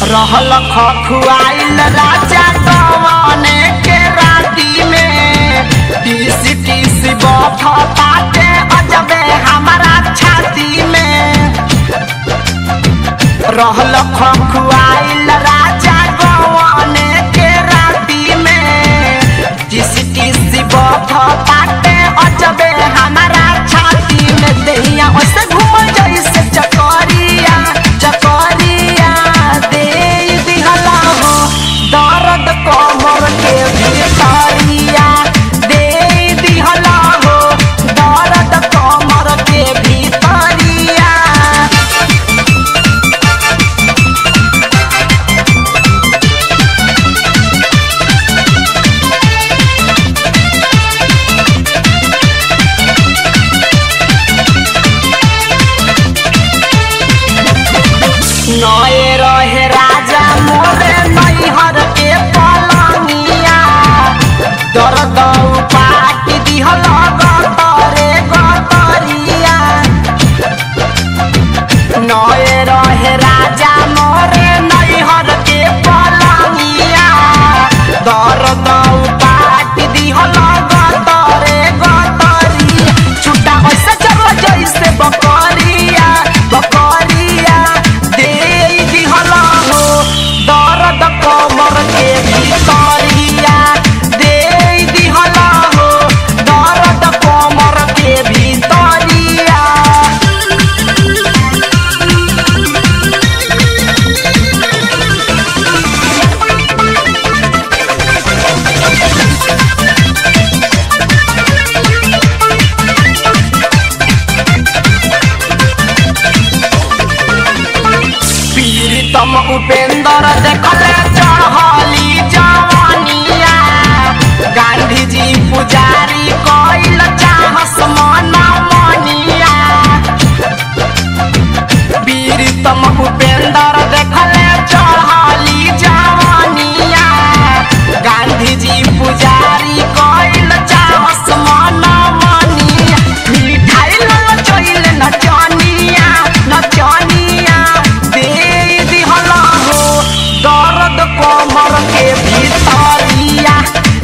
रहल खखुआइल राजा कवने के राती में टीस टीस बथ पाटे अजबे हमारा छाती में रहल खखुआइल राजा कवने के राती में टीस टीस बथ पाटे अजबे हमारा छाती में दहिया ओसे घूम जैसे चकरिया चकरिया दे दिहला हो दर्द कमर के भितरिया दे दिहला हो दर्द कमर के भितरिया नए रहे राजा मोरे नैहर के पलंगिया दर्द पाट दिहल गतरे गतरिया नए रहे राजा मोरे नैहर के पलंगिया दर्द पाट दिहल गतरे गतरिया छुट्टा ऐसे चलो जैसे बकरिया बकरिया दे दिहल हो दर्द कमर के भितरिया दे दिहल हो दर्द कमर के भितरिया पीड़ितम उपेंद्र देखले चढ़ली जवानिया गांधी जी पुजारी कइल चाहस मन मनिया पीड़ितम उपेंद्र देखले चढ़ली जवानिया गांधी जी पुजारी कइल चाहस मन मनिया मिठाई लल चइल नचनिया नचनिया दे दिहल हो दर्द कमर के भितरिया